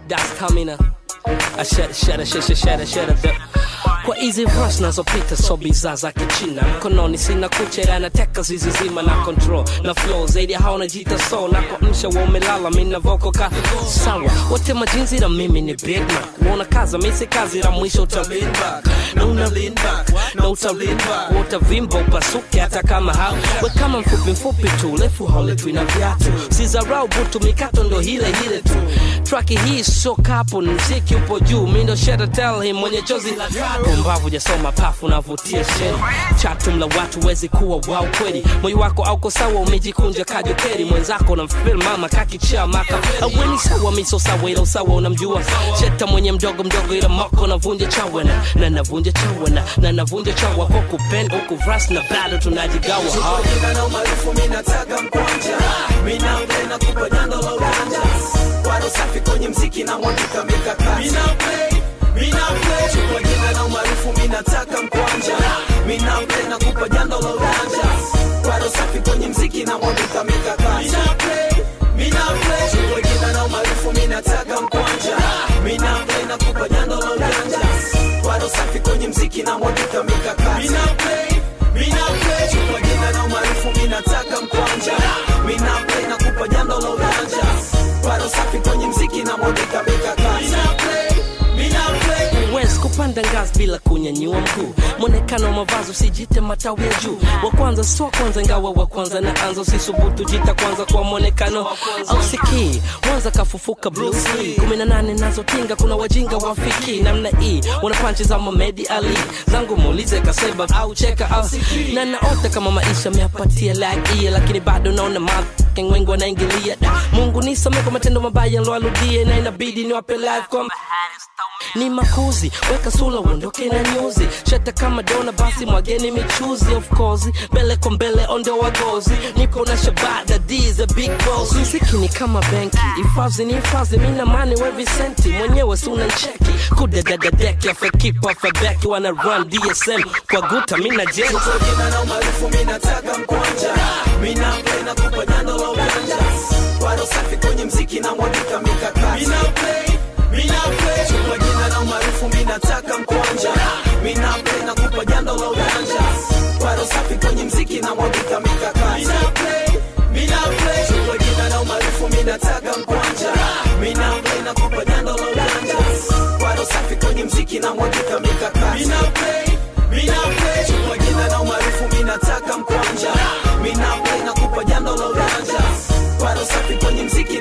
that's stamina I shut it, shut it, shut it, shut it, shut it, shut kwa hizi verse nazopita so bidhaa za kichina mkononi sina kucha nateka zizi zima na control na flow zaidi ya hao najiita so na kwa msha wa umelala mi na voko ka sawa wote majinzi na mimi ni big man uona kaza misi kazi la mwisho uta lean back na una lean back na uta lean back utavimba upasuke hata kama hao we kama mfupi mfupi tu refu hauletwi na viatu sizarau butu mikato ndo hile hile tu traki hii sio kapu ni mziki upo juu mi ndo sheta tell him mwenye chozi la pumbavu jasoma pafu navutia sheri chatu mla watu wezi kuwa wao kweli moyo wako auko sawa umejikunja kajokeri mwenzako na mfil mama kakichaa maka aweni sawa miso sawa ila usawa unamjua sheta mwenye mdogo mdogo ila moko navunja chawana na navunja chawana na navunja chawa kwa kupenda huku vras na bado tunajigawa ha. Jina na umaarufu mi nataka mkwanja mi nampenda kupa jando la ujanja wado safi kwenye mziki na mwandika mikakati mi naplay mi naplay chukua jina na umaarufu mi nataka mkwanja mi nampenda kupa jando la ujanja wado safi kwenye mziki na mwandika mikakati mi naplay mi naplay chukua jina na umaarufu mi nataka mkwanja mi nampenda kupa jando la ujanja wado safi kwenye mziki na mwandika mikakati mi naplay mi naplay chukua jina na umaarufu mi nataka mkwanja mi naplay na kupa jando la ujanja bado safi kwenye mziki na mwandika mikakati mi naplay mi naplay huwezi kupanda ngazi bila kunyanyua mguu mwonekano wa mavazi usijite matawi ya juu wa kwanza sio kwanza ingawa wa kwanza na anza usisubutu jita kwanza kwa mwonekano au sikii mwanza kafufuka Bruce Lee kumi na nane nazotinga kuna wajinga wafiki namna hii wana panchi za Mohamed Ali zangu muulize kaseba au cheka au na naota kama maisha meapatia like hii lakini bado naona madhking wengi wanaingilia da Mungu nisamee kwa matendo mabaya loaludie na inabidi niwape life kwa ni makuzi weka sula uondoke na nyuzi shata kama dona basi mwageni michuzi of course mbele kwa mbele ondo wagozi nipo na shabada d the big boss mziki ni kama benki hifadhi ni hifadhi mina mani we visenti mwenyewe si unancheki kudedededeki afekipa afebeki wana run dsm kwa guta mina jeti Chukua jina na umaarufu mi nataka mkwanja mi nampenda kupa jando la ujanja bado safi kwenye mziki na mwandika mikakati mi naplay mi naplay chukua jina na umaarufu mi nataka mkwanja mi nampenda kupa jando la ujanja bado safi kwenye mziki na mwandika mikakati mi naplay mi naplay chukua jina na umaarufu mi nataka mkwanja mi nampenda kupa jando la ujanja bado safi kwenye mziki na mwandika mikakati mi naplay mi naplay chukua jina na umaarufu mi nataka mkwanja mi naplay na kupa jando la ujanja bado safi kwenye mziki